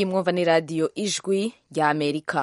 iyi mwumva ni radiyo ijwi rya amerika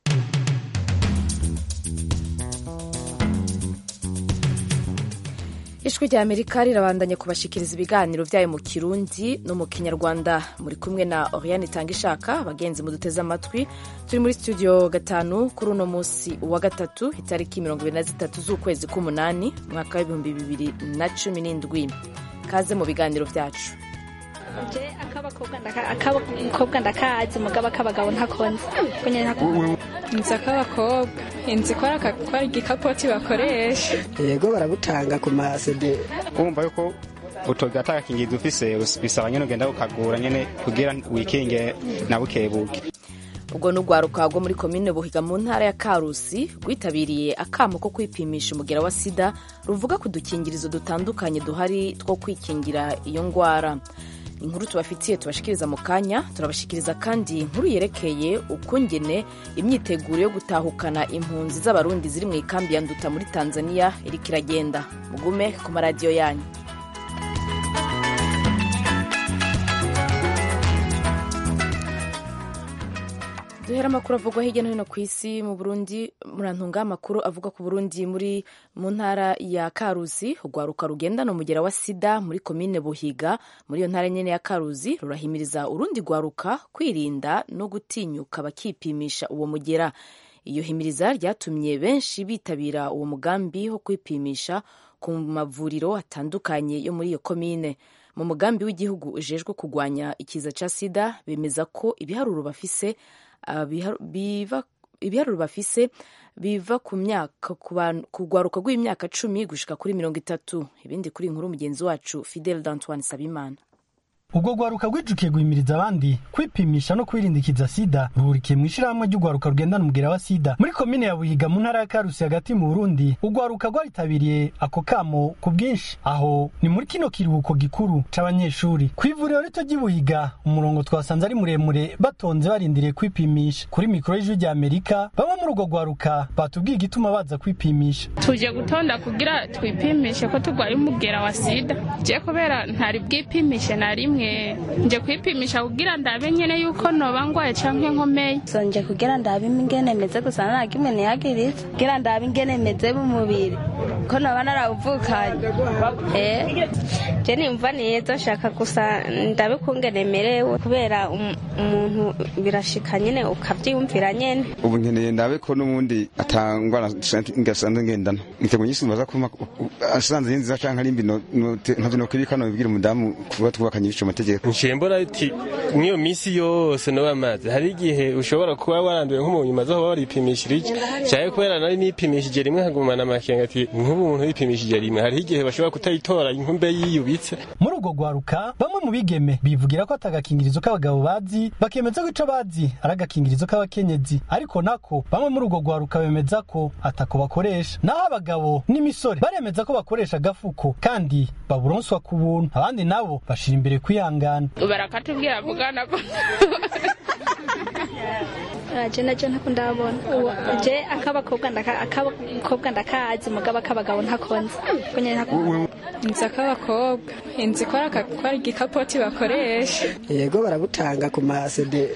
ijwi rya amerika rirabandanya kubashikiriza ibiganiro byayo mu kirundi no mu kinyarwanda muri kumwe na oriane itanga ishaka abagenzi muduteze amatwi turi muri studio gatanu kuri uno munsi wa gatatu itariki mirongo ibiri na zitatu z'ukwezi k'umunani umwaka w'ibihumbi bibiri na cumi n'indwi kaze mu biganiro byacu je akabakobwa ndakazi mugabo akabagabo ntakonze inzu ak'abakobwa inzu ikora akakora igikapoti bakoresha yego barabutanga ku masede wumva yuko utoga atagakingiza ufise bisaba nyene ugenda ukagura nyene kugira wikinge na bukebuke ubwo ni urwaruka rwo muri komine buhiga mu ntara ya karusi rwitabiriye akamo ko kwipimisha umugera wa sida ruvuga ku dukingirizo dutandukanye duhari two kwikingira iyo ndwara inkuru tubafitiye tubashikiriza mu kanya turabashikiriza kandi inkuru yerekeye ukungene imyiteguro yo gutahukana impunzi z'abarundi ziri mu ikambi ya nduta muri tanzania iriko iragenda mugume ku maradiyo yanyu duhera amakuru avugwa hirya no hino ku isi mu burundi murantunga amakuru avuga ku burundi muri mu ntara ya karuzi urwaruka rugendana umugera wa sida muri komine buhiga muri iyo ntara nyene ya karuzi rurahimiriza urundi rwaruka kwirinda no gutinyuka bakipimisha uwo mugera iyo himiriza ryatumye benshi bitabira uwo mugambi wo kwipimisha ku mavuriro atandukanye yo muri iyo komine mu mugambi w'igihugu ujejwe kurwanya ikiza ca sida bemeza ko ibiharuro bafise ibiharuro bafise biva ku myaka ku rwaruka rw'imyaka cumi gushika kuri mirongo itatu ibindi kuri inkuru mugenzi wacu fidel d'antoine sabimana ubwo rwaruka rwijukiye guhimiriza abandi kwipimisha no kwirindikiza sida ruhurikiye mu ishirahamwe ry'urwaruka rugendana umugera wa sida muri komine ya buhiga mu ntara ya karusi hagati mu burundi urwaruka rwaritabiriye ako kamo ku bwinshi aho ni muri kino kiruhuko gikuru c'abanyeshuri ku ivuriro rito ry'i buhiga umurongo twasanze ari muremure batonze barindiriye kwipimisha kuri mikoro y'ijwi rya amerika bamwe muri urwo rwaruka batubwiye igituma baza kwipimisha tuje gutonda kugira twipimishe ko turwaye umugera wa sida je kubera ntari bwipimishe na rimwe nje kwipimisha kugira ndabe nyene yuko noba ngwaye canke nkomeye sonje kugira ndabe ingene meze gusa nagimwe nihagiriza kugira ndabe ingene meze mu mubiri ko noba narawuvukanye eh je nimva neza nshaka gusa ndabe kungene merewe kubera umuntu birashika nyene ukavyiyumvira nyene ubu nkeneye ndabe ko n'ubundi atangwara ngasanzwe ngendana nitego nyisi mbaza kuma asanze yinziza canke ari mbi nkavyo nokwirika nobibwira umudamu kuba twubakanye ibico amategeko nshembora ati mw'iyo minsi yose no amazi hari igihe ushobora kuba waranduye nk'umuntu umaze aho waripimishirije cyane kubera nari nipimishije rimwe nkagumana amakenga ati nk'ubu umuntu yipimishije rimwe hari igihe bashobora kutayitora inkumbe yiyubitse muri urwo rwaruka bamwe mu bigeme bivugira ko atagakingirizo k'abagabo bazi bakemeza ko ico bazi ari agakingirizo k'abakenyezi ariko nako bamwe muri urwo rwaruka bemeza ko atako bakoresha naho abagabo n'imisore baremeza ko bakoresha agafuko kandi baburonswa ku buntu abandi nabo bashira imbere kwihangana barakatubwira vugana ko je naje ntako ndabona je akabakobwa akabakobwa ndakazi mugabo akabagabo ntakonze inzu ak'abakobwa inzu ikora akakora igikapoti bakoresha yego barabutanga ku masede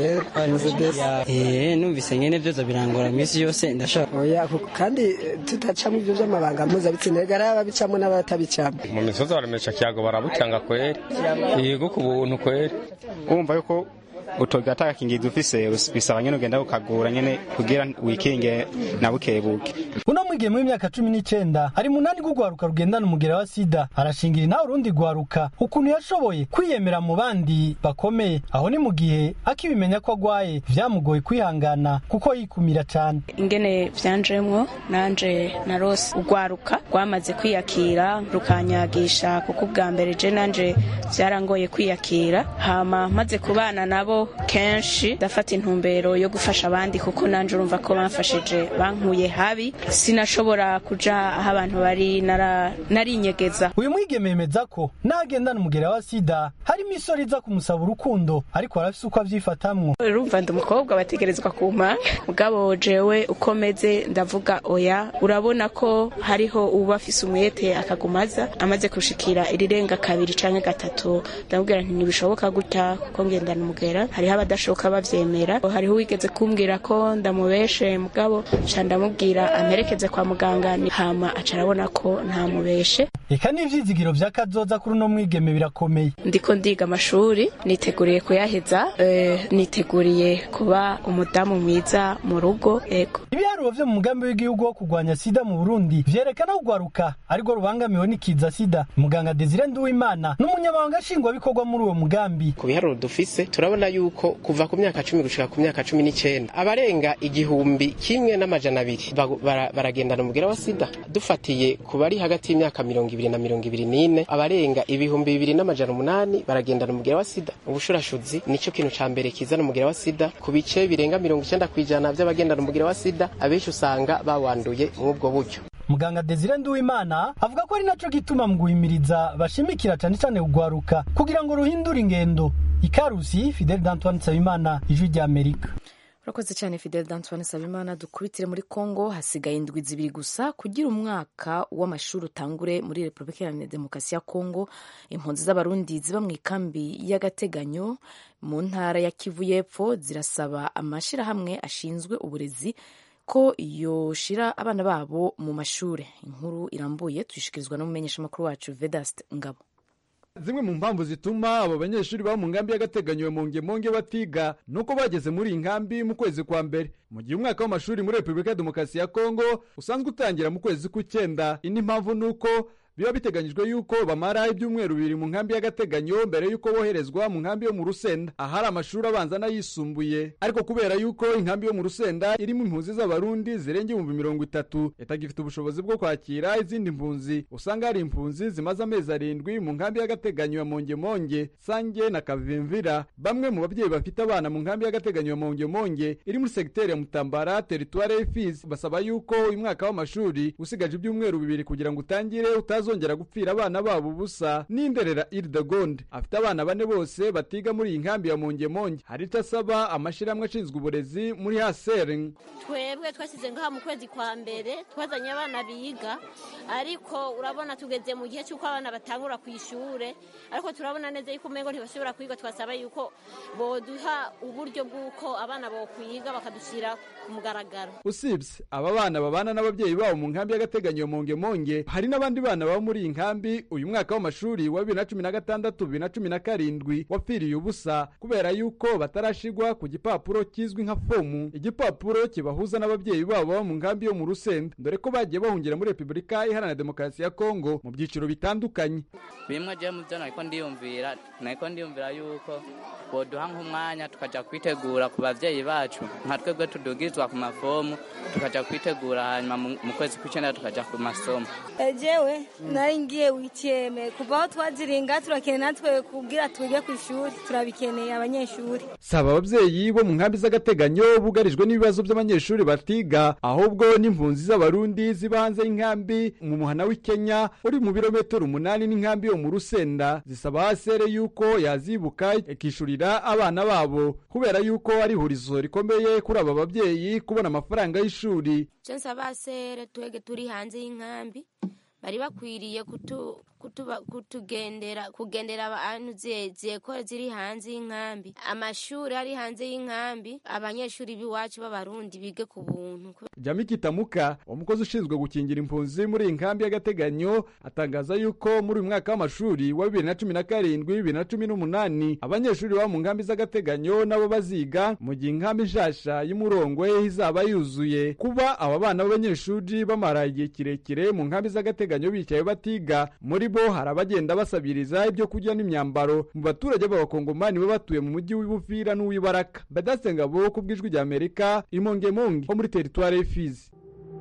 eh numvise nyene vyoza birangora misi yose ndashaka oya kandi tutacamo ivyo vy'amabanga mpuzabitsina ari ababicamo n'abatabicamo mu misozi baremesha kiyago barabutanga kweri yego ku buntu kweri wumva yuko utoga atagakingiza ufise bisaba nyene ugenda ukagura nyene kugira wikinge na bukebuke uno mwigeme w'imyaka cumi n'icenda ari munani rw'urwaruka rugendana umugera wa sida arashingira nawe urundi rwaruka ukuntu yashoboye kwiyemera mu bandi bakomeye aho ni mu gihe akibimenya ko agwaye vyamugoye kwihangana kuko yikumira cane ingene vyanjemwo nanje narose urwaruka rwamaze kwiyakira rukanyagisha kuko ubwa mbere je nanje vyarangoye kwiyakira hama maze kubana nabo kenshi ndafata intumbero yo gufasha abandi kuko nanje urumva ko bamfashije bankuye habi sinashobora kuja aho abantu bari narinyegeza uyu mwigeme yemeza ko nagendana umugera wa sida harimo isori iza kumusaba urukundo ariko arafise uko avyifatamwo urumva ndi umukobwa bategerezwa kumpa mugabo jewe uko meze ndavuga oya urabona ko hariho uba afise umwete akagumaza amaze gushikira irirenga kabiri canke gatatu ndamubwira nti ntibishoboka gutya kuko ngendana umugera bavyemera hariho abadashoka bavyemera hariho uwigeze kumbwira ko ndamubeshe mugabo ca ndamubwira amperekeze kwa muganga ni hama aca arabona ko ntamubeshe eka n'ivyizigiro vya kazoza kuri uno mwigeme birakomeye ndiko ndiga amashuri niteguriye kuyaheza eh, niteguriye kuba umudamu mwiza mu rugo ego ibiharuro vyo mu mugambi w'igihugu wo kurwanya sida mu burundi vyerekana kugwaruka ariko rubangamiwe n'ikiza sida muganga desire nduwimana n'umunyamabanga nshingwabikorwa muri uwo mugambi ku biharuro dufise turabona yuko kuva ku myaka cumi gushika ku myaka cumi n'icenda abarenga igihumbi kimwe n'amajana abiri bagu- bara- baragendana umugera wa sida dufatiye ku bari hagati y'imyaka mirongo ibiri na mirongo ibiri n'ine abarenga ibihumbi bibiri n'amajana umunani baragendana umugera wa sida ubushurashuzi nico kintu ca mbere kizana umugera wa sida ku bice birenga mirongo icenda kw'ijana vy'abagendana umugera wa sida abenshi usanga bawanduye mw'ubwo buryo muganga desire nduwimana avuga ko ari naco gituma mu guhimiriza bashimikira cane cane kugwaruka kugira ngo ruhindure ingendo ikarusi fidel d'antoine nsabimana ijwi rya amerika urakoze cyane fidel d'antoine sabimana dukubitire muri congo hasigaye indwi zibiri gusa kugira umwaka w'amashuri utangure muri repubulika iharanira demokarasi ya congo impunzi z'abarundi ziba mu ikambi y'agateganyo mu ntara ya kivu y'epfo zirasaba amashyirahamwe ashinzwe uburezi ko yoshira abana babo mu mashuri inkuru irambuye tuyishikirizwa n'umumenyeshamakuru wacu vedast ngabo zimwe mu mpamvu zituma abo banyeshuri baba mu nkambi y'agateganyo mu ngemonge batiga nuko bageze muri iyi nkambi mu kwezi kwa mbere mu gihe umwaka w'amashuri muri repubulika ya demokarasi ya kongo usanzwe utangira mu kwezi k'ucyenda indi mpamvu ni uko biba biteganyijwe yuko bamara ibyumweru bibiri mu nkambi y'agateganyo mbere yuko boherezwa mu nkambi yo mu rusenda ahari amashuri abanza n'ayisumbuye ariko kubera yuko inkambi yo mu rusenda irimo impunzi z'abarundi zirenga ibihumbi mirongo itatu itagifite ubushobozi bwo kwakira izindi mpunzi usanga hari impunzi zimaze amezi arindwi mu nkambi y'agateganyo ya mongemonge sange na kavimvira bamwe mu babyeyi bafite abana mu nkambi y'agateganyo ya mongemonge iri muri segiteri ya mutambara teritware y'ifisi basaba yuko uyu mwaka w'amashuri usigaje ibyumweru bibiri kugira ngo utangire utazongera gupfira abana babo ubusa n'inderera iridegonde afite abana bane bose batiga muri iyi nkambi ya mongemonge hari icyo asaba amashyirahamwe ashinzwe uburezi muri hasering twebwe twashyize ngaha mu kwezi kwa mbere twazanye abana biga ariko urabona tugeze mu gihe cy'uko abana batangura ku ishuri ariko turabona neza yuko umengo ntibashobora kwiga twasaba yuko boduha uburyo bw'uko abana bokwiga bakadushyira ku mugaragaro usibye aba bana babana n'ababyeyi babo mu nkambi y'agateganyo mongemonge hari n'abandi bana baba muri iyi nkambi uyu mwaka w'amashuri wa bibiri na cumi na gatandatu bibiri na cumi na karindwi wapfiriye ubusa kubera yuko batarashigwa ku gipapuro kizwi nka fomu igipapuro kibahuza n'ababyeyi babo baba mu nkambi yo mu rusenda dore ko bagiye bahungira muri repubulika iharanira demokarasi ya kongo mu byiciro bitandukanye bimwe je mu byo nariko ndiyumvira nariko ndiyumvira yuko boduha nk'umwanya tukaja kwitegura ku bavyeyi bacu nka twebwe tudugizwa ku mafomu tukaja kwitegura hanyuma mu mu kwezi kw'icenda tukaja ku masomo ejewe nari ngiye wikeme kuva aho twaziringa turakeneye natwe kubwira twige ku ishuri turabikeneye abanyeshuri saba ababyeyi bo mu nkambi z'agateganyo bugarijwe n'ibibazo by'abanyeshuri batiga ahubwo n'impunzi z'abarundi ziba hanze y'inkambi mu muhana w'i kenya uri mu birometero umunani n'inkambi yo mu rusenda zisaba hasere yuko yazibuka ikishurira abana babo kubera yuko ari ihurizo rikomeye kuri aba babyeyi kubona amafaranga y'ishuri icyo nsaba sere twege turi hanze y'inkambi bari bakwiriye kutu kutuba kutugendera kugendera abantu zekore ziri hanze y'inkambi amashuri ari hanze y'inkambi abanyeshuri b'iwacu b'abarundi bige ku buntu jami kitamuka umukozi ushinzwe gukingira impunzi muri iyi nkambi y'agateganyo atangaza yuko muri uyu mwaka w'amashuri wa bibiri na cumi na karindwi bibiri na cumi n'umunani abanyeshuri baba mu nkambi z'agateganyo nabo baziga mu gihe inkambi nshasha y'umurongwe izaba yuzuye kuba aba bana b'abanyeshuri bamara igihe kirekire mu nkambi z'agateganyo bicaye batiga muri bo hari abagenda basabiriza ibyo kurya n'imyambaro mu baturage b'abakongomani baba batuye mu mujyi w'ibufira n'uw'ibaraka badaste ngabo ku bw'ijwi rya amerika imongemonge ho muri teritware y'ifizi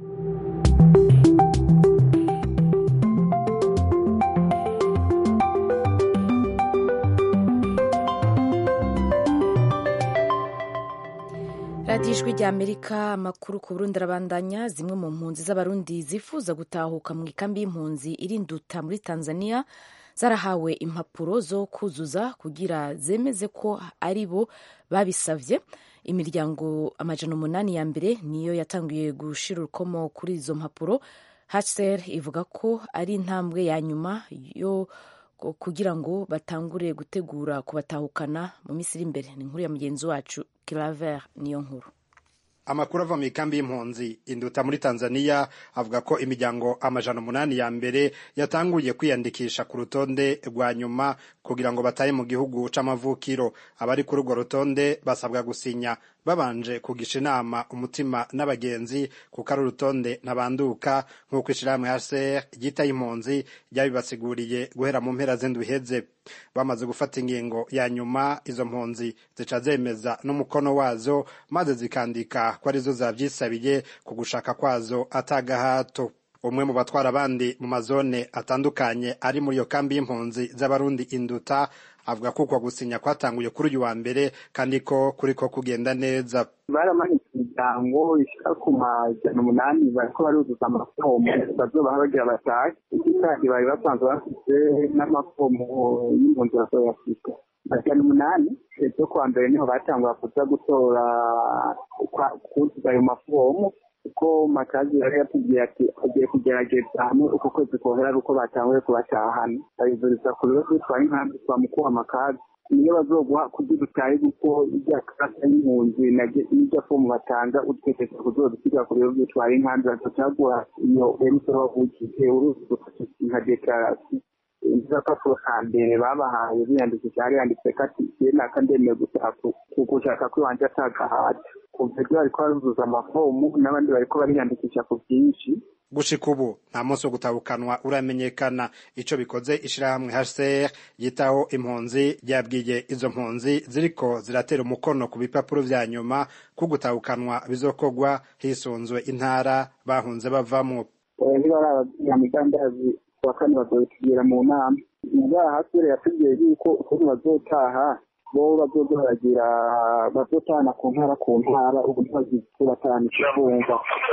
radiyo ijwi rya amerika amakuru ku burundi arabandanya zimwe mu mpunzi z'abarundi zifuza gutahuka mu ikambi y'impunzi iri nduta muri tanzania zarahawe impapuro zo kuzuza kugira zemeze ko ari bo babisavye imiryango amajana umunani ya mbere niyo yatangiye gushira urukomo kuri izo mpapuro hcr ivuga ko ari intambwe ya nyuma yo kugira ngo batangure gutegura kubatahukana mu minsi iri imbere ni inkuru ya mugenzi wacu claver niyo nkuru amakuru ava mu ikambi y'impunzi induta muri tanzania avuga ko imiryango amajana umunani ya mbere yatanguye kwiyandikisha ku rutonde rwa nyuma kugira ngo batahe mu gihugu c'amavukiro abari kuri urwo rutonde basabwa gusinya babanje kugisha inama umutima n'abagenzi kuko ari urutonde ntabanduka nk'uko ishirahamwe hcr ryitaye impunzi ryabibasiguriye guhera mu mpera z'indwi iheze bamaze gufata ingingo ya nyuma izo mpunzi zica zemeza n'umukono wazo maze zikandika ko arizo zavyisabiye ku gushaka kwazo atagahato umwe mu batwara abandi mu mazone atandukanye ari muri iyo kambi y'impunzi z'abarundi induta avuga ko uko gusinya kwatanguye kuri uyu wa mbere kandi ko kuriko kugenda neza baramanitse imiryango ishika ku majana umunani bariko baruzuza amafomu bazobaha bagira batahe iki kandi bari basanzwe bafite n'amafomu y'impunzi bazoyafite majana umunani ejo kuwa mbere niho batangura kuza gutora kuzuza ayo mafomu kuko makazi yari yatubwiye ati agiye kugerageza hamwe uko kwezi kohera ari uko batanguye kubatahana babivuriza ku bibazo bitwaye inkambi twa mukuru amakazi niyo bazoguha kugira utahe kuko irya karata y'impunzi n'irya fomu batanga utekereza kuzobisiga ku bibazo bitwaye inkambi bazocaguha iyo emusoro wavukije uruzi gufasha nka dekarasiyo izapapuro ka mbere babahaye biyandikisha hari yanditse ko ati ye naka ndemeye gushaka ko iwanje atagahata kuva ibyo bariko baruzuza amafomu n'abandi bariko bariyandikisha ku bwinshi gushika ubu nta munsi wo gutahukanwa uramenyekana ico bikoze ishirahamwe HCR yitaho impunzi ryabwiye izo mpunzi ziriko ziratera umukono ku bipapuro vya nyuma ko gutahukanwa bizokorwa hisunzwe intara bahunze bavamwo ntibarababwira migambi kuwa kane bazobitubwira mu nama ngaha hasire yatubwiye yuko ukuntu bazotaha bo bazoza baragira bazotahana ku ntara ku ntara ubu ntibazikubatahana ikivunga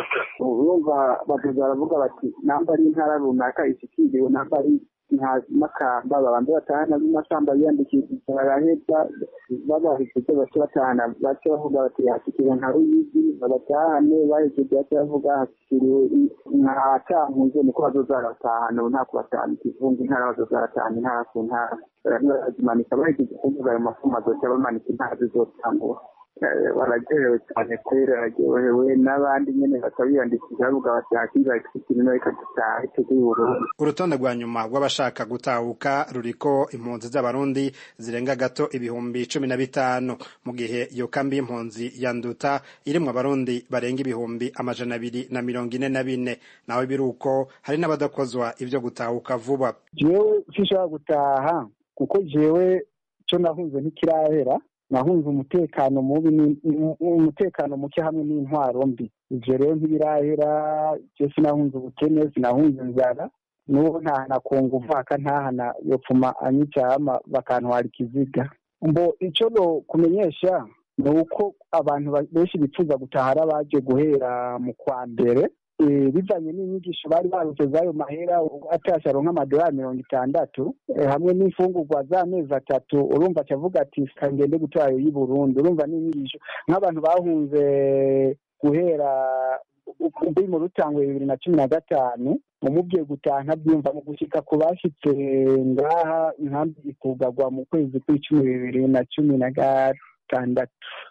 urumva bazoza baravuga bati namba ari intara runaka ishikiriwe namba ari makamba babanza batahana b'imakamba biyandikishije baraheza babahishije bace batahana bace bavuga bati hashikiriwe nka ruyigi babatahane bahejeje bace bavuga hashikiriwe nka cankuzo niko bazoza baratahana ubu nta kubatahana ikivunga intara bazoza baratahana intara ku ntara barazimanika bahejeje kuvuga ayo mafumu bazoca bamanika intara zizotangura baragerewe cyane kubera bararyohewe n'abandi nyine bakabiyandikisha bavuga bati hakiza ikirimo reka dutahe tujye Burundi urutonde rwa nyuma rw'abashaka gutahuka ruriko impunzi z'abarundi zirenga gato ibihumbi cumi na bitanu mu gihe iyo kambi y'impunzi ya nduta irimwo abarundi barenga ibihumbi amajana abiri na mirongo ine na bine nawe biruko hari n'abadakozwa ivyo gutahuka vuba jewe sinshobora gutaha kuko jewe co nahunze ntikirahera nahunze umutekano mubi umutekano muke hamwe n'intwaro mbi ivyo rero ntibirahera je sinahunze ubukene sinahunze inzara n'ubu ntahana kunga uvaka ntahana yopfuma anyicama bakantwara ikiziga mbo ico no kumenyesha ni uko abantu benshi bifuza gutaha ari abaje guhera mu kwa mbere bivanye n'inyigisho bari barutse z'ayo mahera atasha aronka amadolari mirongo itandatu hamwe n'imfungurwa z'amezi atatu urumva acavuga ati ngende gutora ayo y'i burundi urumva n'inyigisho nk'abantu bahunze guhera mbi mu rutangwe bibiri na cumi na gatanu umubwiye gutaha ntabyumva mu gushyika ku bashyitse ngaha inkambi ikugagwa mu kwezi kw'icumi bibiri na cumi na gatandatu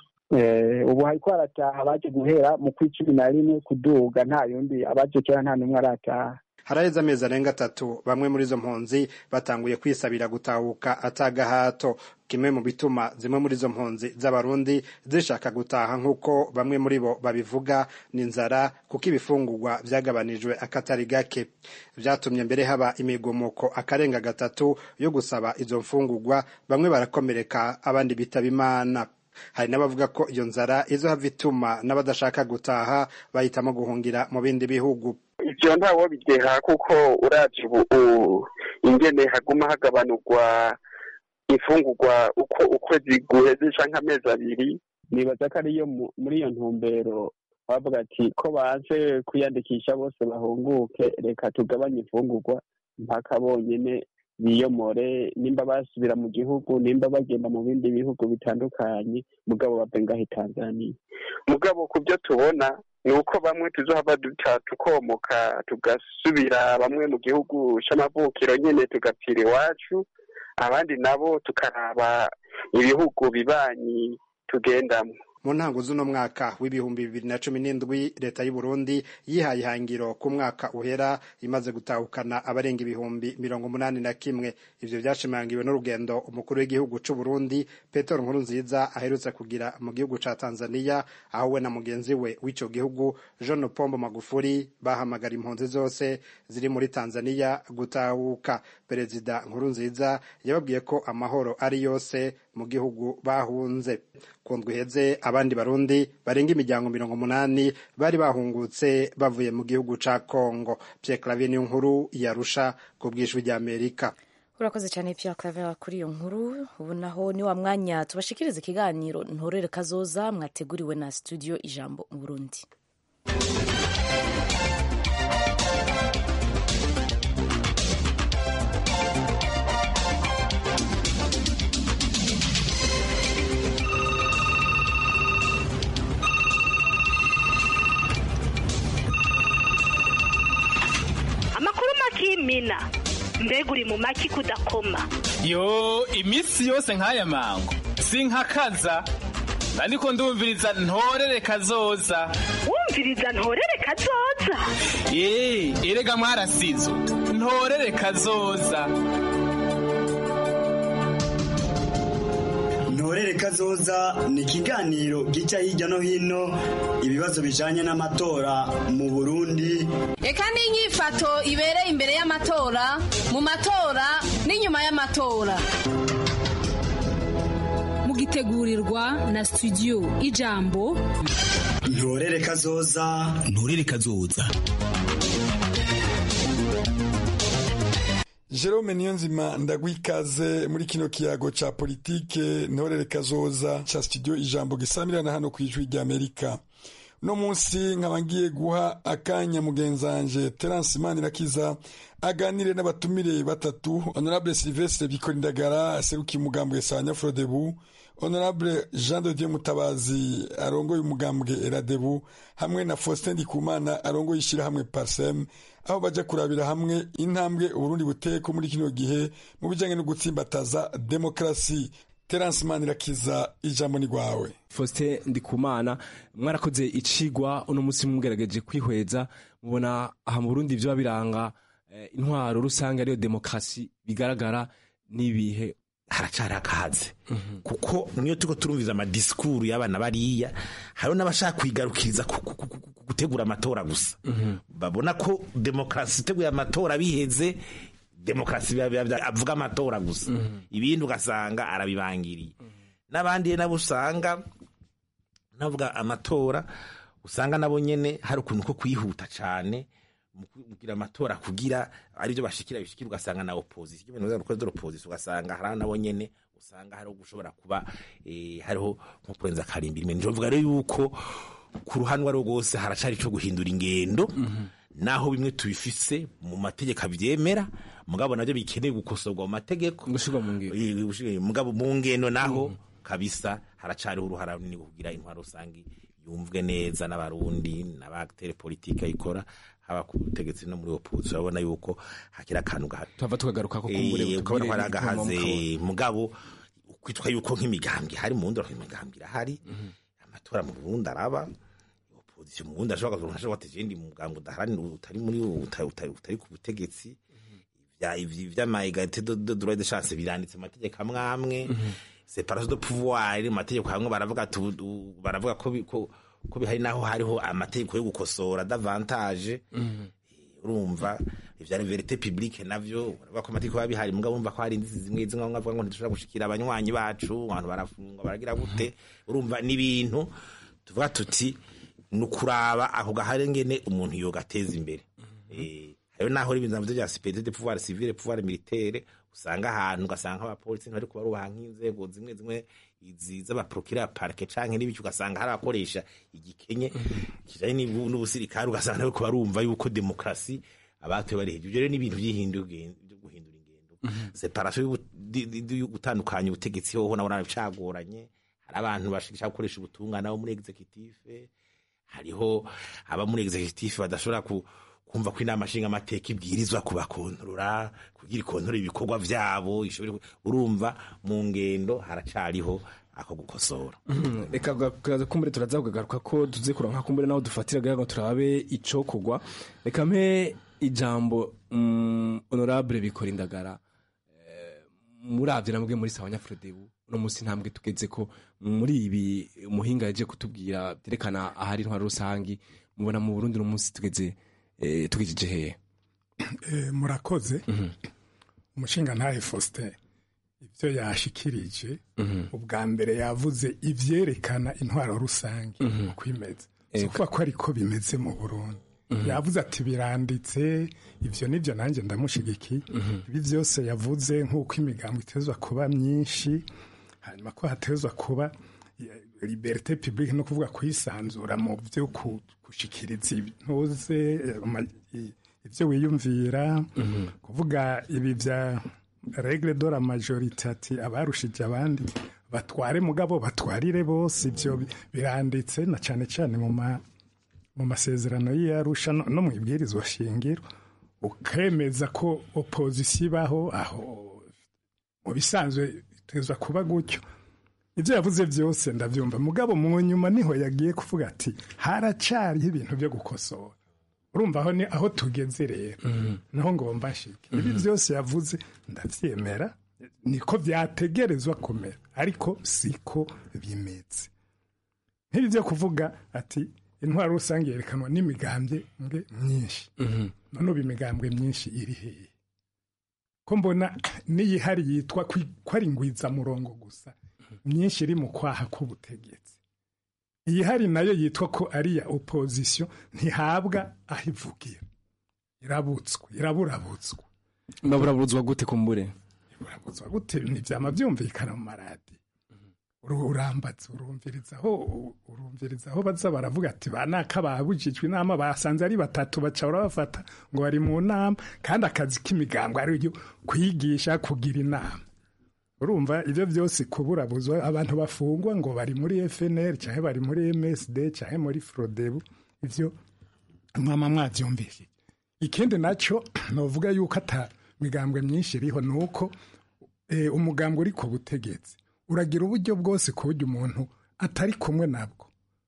ubu hariko harataha abaje guhera mu kw'icumi na rimwe kuduga nta yundi abaje kera nta n'umwe arataha haraheze amezi arenga atatu bamwe muri izo mpunzi batanguye kwisabira gutahuka atagahato kimwe mu bituma zimwe muri izo mpunzi z'abarundi zishaka gutaha nk'uko bamwe muri bo babivuga ni inzara kuko ibifungurwa vyagabanijwe akatari gake vyatumye mbere haba imigumuko akarenga gatatu yo gusaba izo mfungurwa bamwe barakomereka abandi bitaba imana hari n'abavuga ko iyo nzara izohava ituma n'abadashaka gutaha bahitamo guhungira mu bindi bihugu ivyo ntawo bideha kuko uraje ubu ingene haguma hagabanurwa imfungurwa uko ukwezi guheze canke amezi abiri nibaza ko ariyo muri iyo ntumbero bavuga ati ko baje kwiyandikisha bose bahunguke reka tugabanye imfungurwa mpaka bonyene biyomore nimba basubira mu gihugu nimba bagenda mu bindi bihugu bitandukanye mugabo bave ngahe tanzaniya mugabo ku byo tubona ni uko bamwe tuzohava duca tukomoka tugasubira bamwe mu gihugu c'amavukiro nyene tugapfira iwacu abandi nabo tukaraba ibihugu bibanyi tugendamwo mu ntango z'uno mwaka w'ibihumbi bibiri na cumi n'indwi leta y'u Burundi yihaye ihangiro ku mwaka uhera imaze gutahukana abarenga ibihumbi mirongo umunani na kimwe ivyo vyashimangiwe n'urugendo umukuru w'igihugu c'u Burundi Petero Nkurunziza aherutse kugira mu gihugu ca Tanzania aho we na mugenzi we w'ico gihugu John Pombo Magufuli bahamagara impunzi zose ziri muri Tanzania gutahuka perezida Nkurunziza yababwiye ko amahoro ari yose mu gihugu bahunze kundwa iheze abandi barundi barenga imiryango mirongo umunani bari bahungutse bavuye mu gihugu ca Congo Pierre Claver niyo nkuru yarusha ku bw'ijwi ry'Amerika urakoze cyane Pierre Claver kuri iyo nkuru ubu naho ni wa mwanya tubashikiriza ikiganiro ntorere kazoza mwateguriwe na studio ijambo mu Burundi amakuru makimina mbega uri mu maki kudakoma yo iminsi yose nk'aya mango sinkakaza ariko ndumviriza ntorere kazoza wumviriza ntorere kazoza ee erega mwarasizo ntorere kazoza ntorere kazoza ni ikiganiro gica hirya no hino ibibazo bijanye n'amatora mu burundi reka n'inyifato ibereye imbere y'amatora mu matora n'inyuma y'amatora mugitegurirwa na studio ijambo ntorere kazoza ntorere kazoza Jerome Niyonzima ndagwikaze muri kino kiyago ca politike ntorere kazoza ca studio ijambo gisamirana hano kwijwi rya Amerika no munsi nkaba ngiye guha akanya mugenzanje Terence Manirakiza aganire n'abatumire batatu Honorable Sylvestre Bikorindagara aserukiye umugambwe Sanya Frodebu Honorable Jean de Dieu Mutabazi arongoye umugambwe Eradebu hamwe na Faustin Ndikumana arongoye ishyirahamwe Parsem aho baja kurabira hamwe intambwe Uburundi buteko muri kino gihe mu bijanye no gutsimbataza demokrasi Terence Manirakiza ijambo ni gwawe Faustin Ndikumana mwarakoze icigwa uno musi mugerageje kwihweza mubona aha mu Burundi vyo biranga eh, intwaro rusange ariyo demokrasi bigaragara n'ibihe haracara akaze kuko niyo turiko turumviza amadisikuru y'abana bariya hariho n'abashaka kwigarukiriza gutegura amatora gusa babona ko demokarasi iteguye amatora biheze demokarasi avuga amatora gusa ibindi ugasanga arabibangiriye n'abandi nabo usanga navuga amatora usanga nabo nyene hari ukuntu ko kwihuta cane mugira amatora kugira aribyo bashikira bishikira ugasanga na opposition ibintu bya rukoze opposition ugasanga hari nabo nyene usanga hariho gushobora kuba eh, hariho nko kurenza karimbiri mwe njovuga rero yuko ku ruhanwa rwose haracari cyo guhindura ingendo naho bimwe tubifise mu mategeko abyemera mugabo nabyo bikeneye gukosorwa mu mategeko gushirwa mu ngendo mugabo mu ngendo naho kabisa haracariho uruhara runini kugira intwaro rusange yumvwe neza n'abarundi n'abatere politike ayikora haba ku butegetsi no muri opposition urabona yuko hakira akantu gahari tuva tukagaruka ko kumbure ukabona ko hari agahaze mugabo kwitwa yuko nk'imigambwe hari mu ndoro imigambwe irahari amatora mu Burundi araba opposition mu Burundi ashobora kuronka ashobora guteza indi mugambwe udaharanira utari muri utari ku butegetsi vy'ama egalite de droit de chance biranditse amategeko amwe amwe separation de pouvoir mu mategeko hamwe baravuga baravuga ko ko bihari naho hariho amategeko yo gukosora davantage urumva ivyari verite publique navyo uravuga ko amategeko biba bihari mugabo urumva ko hari indizi zimwe zimwe bavuga ngo ntidushobora gushikira abanywanyi bacu abantu barafungwa baragira gute urumva n'ibintu tuvuga tuti ni ukuraba ako gahari ngene umuntu yogateza imbere hariho naho ibintu navyo vya superieur de pouvoir civil pouvoir militaire usanga ahantu ugasanga abapolisi ntibari kubarubaha nk'inzego zimwe zimwe izi z'abaprokira parke canke n'ibiki ugasanga hari abakoresha igikenye kijanye n'ubusirikare ugasanga nabo barumva yuko demokrasi abatuye bari hejuru rero n'ibintu by'ihindura guhindura ingendo separation yo gutandukanya ubutegetsi hoho nabona bicagoranye hari abantu bashaka gukoresha ubutungane abo muri executive hariho aba muri executive badashobora ku kumva ko inama nshinga amateka ibwirizwa kubakontorora kugira ikontorora ibikorwa vyabo ishobore urumva mu ngendo haracariho ako gukosora reka kaza kumbure turaza kugagaruka ko tuze kuronka kumbure naho dufatira kugira ngo turabe ico kugwa reka mpe ijambo mm, honorable bikora indagara eh, muravye namwe muri sawa nyafrodebu uno musi ntambwe tugeze ko muri ibi muhinga yaje kutubwira byerekana ahari intwaro rusangi mubona mu Burundi uno musi tugeze eh, tugejeje hehe Eh, murakoze umushinga ntahe Faustin ibyo yashikirije ubwa mbere yavuze ivyerekana intwaro rusange uko imeze si ukuvuga ko ariko bimeze mu Burundi yavuze ati biranditse ivyo nivyo nanjye ndamushigikiye ibi byose yavuze nk'uko imigambo itezwa kuba myinshi hanyuma ko hatezwa kuba eh, liberté publique no kuvuga kwisanzura mu byo ku- gushikiriza intuze eh, ama- i- ivyo wiyumvira kuvuga ibi vya regle de la majorité ati abarushije abandi batware mugabo batwarire bose ivyo bi- biranditse na cane cane mu ma mu masezerano y'iyarusha no no mu ibwirizwa shingiro ukemeza ko opozisiyo ibaho aho mu bisanzwe itezwa kuba gutyo ibyo yavuze byose ndabyumva mugabo mu nyuma niho yagiye kuvuga ati haracariho ibintu byo gukosora urumva aho ni aho tugeze rero naho ngomba nshike ibi byose yavuze ndabyemera niko byategerezwa kumera ariko siko bimeze nk'ibi byo kuvuga ati intwaro rusange yerekanwa n'imigambwe mwe myinshi none ubu imigambwe myinshi iri hehe ko mbona n'iyihari yitwa kwi- ko ari ngwizamurongo gusa myinshi iri mu kwaha k'ubutegetsi iyihari nayo yitwa ko ari iya opozisiyo ntihabwa aho ivugira irabutswe iraburabutswa maburaburuzwa gute kumbure urabuzwa gute ntibyama byumvikana mu maradi Uru- urambatse urumvirizaho urumvirizaho baza baravuga ati ba naka babujijwe inama basanze ari batatu baca barabafata ngo bari mu nama kandi akazi k'imigambo ari yo kwigisha kugira inama urumva ibyo byose kuburabuzwa abantu bafungwa ngo bari muri FNL cyangwa bari muri MSD cyangwa muri Frodebu ivyo mwama mwavyumvise ikindi naco novuga yuko ata migambwe myinshi iriho nuko eh, umugambwe uri ku butegetsi uragira uburyo bwose ku buryo umuntu atari kumwe nabwo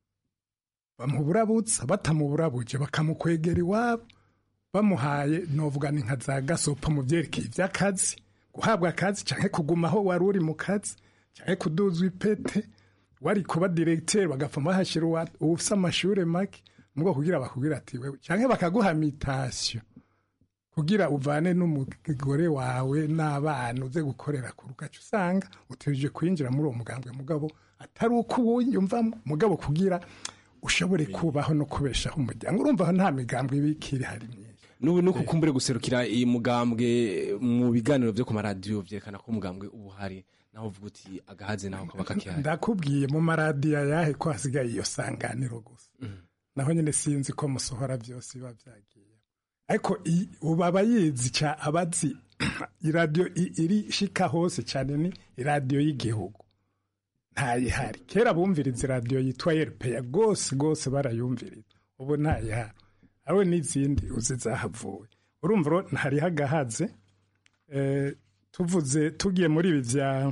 bamuburabutsa batamuburabuje bakamukwegera iwabo bamuhaye novuga ni nka za gasopo mu byerekeye iby'akazi guhabwa akazi cyangwa kuguma aho wari uri mu kazi cyangwa kuduzwa ipete wari kuba diregiteri bagapfuma bahashyira uwa- ufise amashuri make mubwo kugira bakubwira ati wewe cyangwa bakaguha mitasiyo kugira uvane n'umugore wawe n'abana uze gukorera ku rugaca usanga utegereje kwinjira muri uwo mugambwe mugabo atari uko uwuyumvamo mugabo kugira ushobore kubaho no kubeshaho umuryango urumva aho nta migambwe ibikiri hari myinshi n'ubu nuko kumbure guserukira iyi mugambwe mu biganiro byo ku maradiyo byerekana ko umugambwe uba uhari naho uvuga uti agahaze naho kaba kakihari ndakubwiye mu maradiyo ayahe ko hasigaye iyo sanganiro gusa naho nyine sinzi ko musohora byose biba byagiye ariko i- ubu aba yizi ca abazi iradiyo i- iri shika hose cyane ni iradiyo y'igihugu ntayihari kera bumviriza iradiyo yitwa erupeya rwose rwose barayumviriza ubu ntayihari ariwe n'izindi uzi zahavuye urumva ro ntariho agahaze Eh, tuvuze tugiye muri ibi bya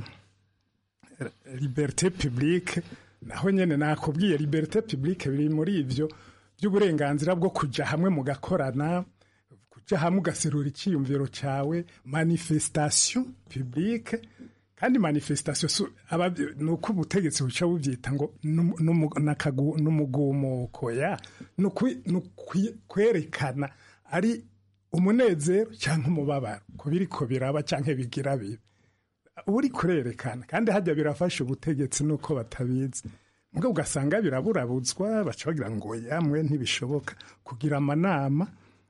liberté publique naho nyene nakubwiye liberté publique biri muri ivyo by'uburenganzira bwo kuja hamwe mugakorana kuja hamwe ugaserura icyiyumviro cyawe manifestation publique kandi manifestation su- aba- ni uko ubutegetsi buca bubyita ngo numu- numu- nakagu- n'umugumuko ya ni ukwi- ni ukwi- kwerekana ari umunezero cyangwa umubabaro ku biriko biraba cyangwa bigira bibi uri kurerekana kandi hajya birafasha ubutegetsi nuko batabizi mugabo ugasanga biraburabutswa baca bagira ngo yamwe ntibishoboka kugira amanama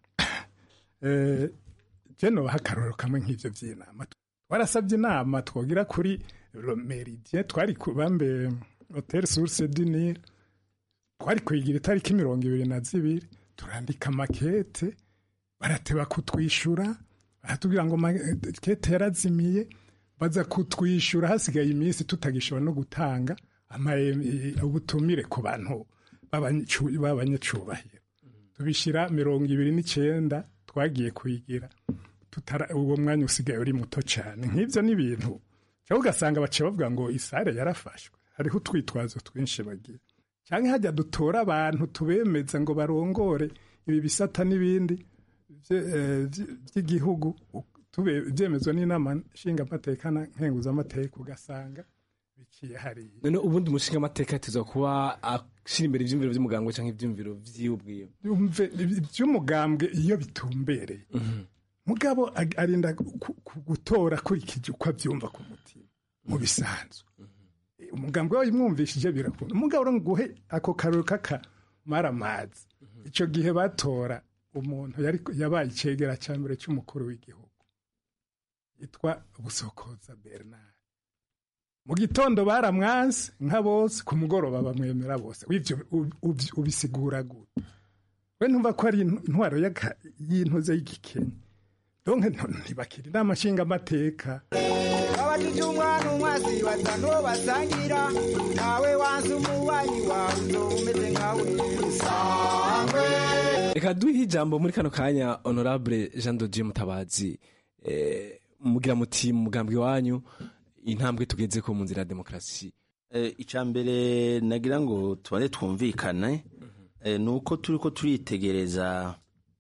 eh, je nobaha akarorero kamwe nk'ivyo vy'inama twarasabye inama twogira kuri Le meridien twari ku bambe hotel source du Nil twari kuyigira itariki mirongo ibiri na zibiri turandika makete barateba kutwishyura baratubwira ngo makete yarazimiye baza kutwishyura hasigaye iminsi tutagishobora no gutanga ama- ubutumire ku bantu b'abanyacu- b'abanyacubahiro tubishyira mirongo ibiri n'icyenda twagiye kuyigira tutara uwo mwanya usigaye uri muto cyane nk'ibyo ni ibintu cyangwa ugasanga baciye bavuga ngo isare yarafashwe hariho utwitwazo twinshi bagira cyangwa hajya dutora abantu tubemeza ngo barongore ibi bisata n'ibindi bye- eh, byi- by'igihugu tube- byemezwa n'inama nshingamateka na nkenguzamateka ugasanga biciye hariya none ubundi umushinga amateka tuza kuba ashyira imbere ibyumviro by'umuganga cyangwa ibyumviro by'iwe ubwiwe yumve iby'umugambwe iyo bitumbereye mugabo ag- arinda ku- ku- gutora akurikije uko abyumva ku mutima mu bisanzwe umugambwe wawe imwumvishije birakunda umugabo uri guhe ako karori k'akamara amazi icyo gihe batora umuntu yari yabaye icegera cya mbere cy'umukuru w'igihugu yitwa busokoza bernard mu gitondo baramwanze nka bose ku mugoroba bamwemera bose w'ibyo ub- ub- ubisigura gute we ntumva ko ari intwaro y'aka- y'intuze y'igikenya donke ntibakira inama nshingamateka abajije umwana umwazi batanu basangira nawe wanze umubanyi wawe uzoba umeze nkawe sangwe reka duhe ijambo muri kano kanya honorable jean de dieu mutabazi eh, mugira muti mu mugambwe wanyu intambwe tugeze ko mu nzira ya demokarasi icya mbere nagira ngo tubane twumvikane eh, ni uko turi ko turitegereza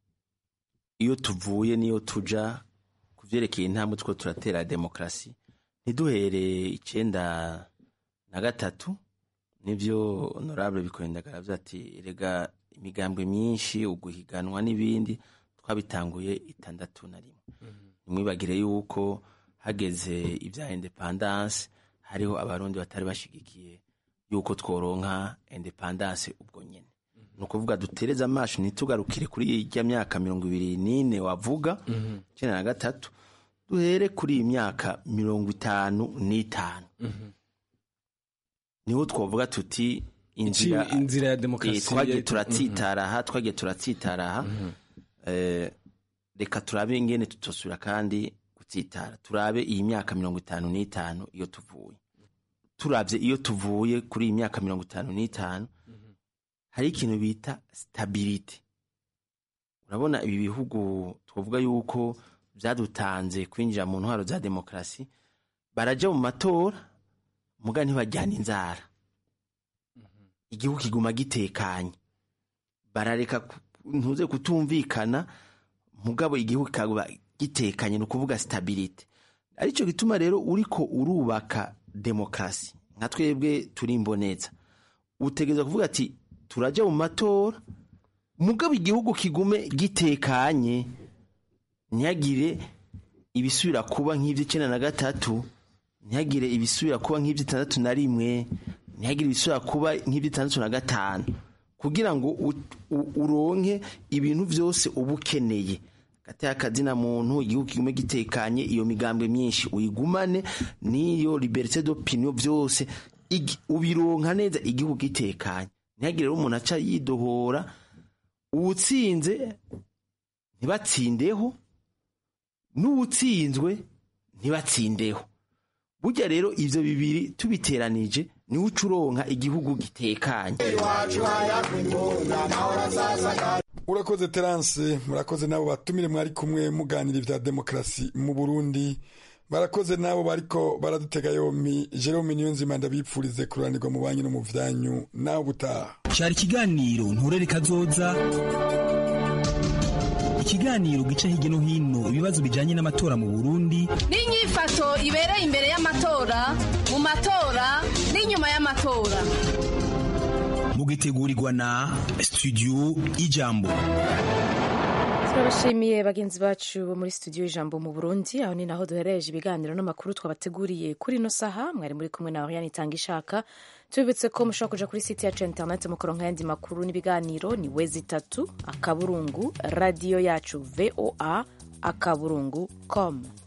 iyo tuvuye n'iyo tuja ku byerekeye intambwe two turatera demokarasi ntiduhere icyenda na gatatu nibyo honorable bikorindagara avuze ati rega imigambwe myinshi uguhiganwa n'ibindi twabitanguye itandatu na rimwe ntimwibagire yuko hageze ibya independance hariho abarundi batari bashigikiye yuko tworonka independance ubwo nyene ni ukuvuga dutereze amaso ntitugarukire kuri ijya myaka mirongo ibiri n'ine wavuga icyenda na gatatu duhere kuri iyi myaka mirongo itanu n'itanu niho twavuga tuti inzira Iki- inzira ya demokarasi Eh, twagiye ya- turatsitara aha twagiye turatsitara aha Eh, reka turabe ingene tutosubira kandi gutsitara turabe iyi myaka mirongo itanu n'itanu iyo tuvuye turabye iyo tuvuye kuri iyi myaka mirongo itanu n'itanu hari ikintu bita stabilite urabona ibi bihugu twavuga yuko byadutanze kwinjira mu ntwaro za demokarasi barajya mu matora muga ntibajyana inzara igihugu kiguma gitekanye barareka ku- ntuze kutumvikana mugabo igihugu kikaba gitekanye ni ukuvuga stabilite aricyo gituma rero uriko urubaka demokarasi nka twebwe turi imboneza utegereza kuvuga ati turajya mu matora mugabo igihugu kigume gitekanye ntihagire ibisubira kuba nk'iby'icyenda na gatatu ntihagire ibisubira kuba nk'iby'itandatu na rimwe ntihagire ibisubira kuba nk'iby'itandatu na gatanu kugira ngo u- u- uronke ibintu byose uba ukeneye hagati y'akazina muntu igihugu kigume gitekanye iyo migambwe myinshi uyigumane n'iyo liberite d'opinion byose igi- ubironka neza igihugu gitekanye ntihagire rero umuntu aca yidohora uwutsinze ntibatsindeho n'uwutsinzwe ntibatsindeho burya rero ibyo bibiri tubiteranije niwe uca uronka igihugu gitekanye urakoze terance murakoze n'abo batumire mwari kumwe muganira ibya demokarasi mu burundi barakoze n'abo bariko baradutega yompi jerome niyonzima ndabipfurize kuranirwa mu banki no mu vyanyu nawe ubutaha cyari ikiganiro nturere kazoza ikiganiro gica hirya no hino ibibazo bijyanye n'amatora mu burundi n'inyifato ibereye imbere y'amatora mu matora n'inyuma y'amatora mugitegurirwa na studio ijambo turabashimiye bagenzi bacu bo muri studio ijambo mu burundi aho ni naho duherereje ibiganiro n'amakuru twabateguriye kuri ino saha mwari muri kumwe na oriane itanga ishaka tubibutse ko mushobora kuja kuri site yacu ya interineti mukoronka ayandi makuru n'ibiganiro ni wezi itatu akaburungu radiyo yacu voa akaburungu com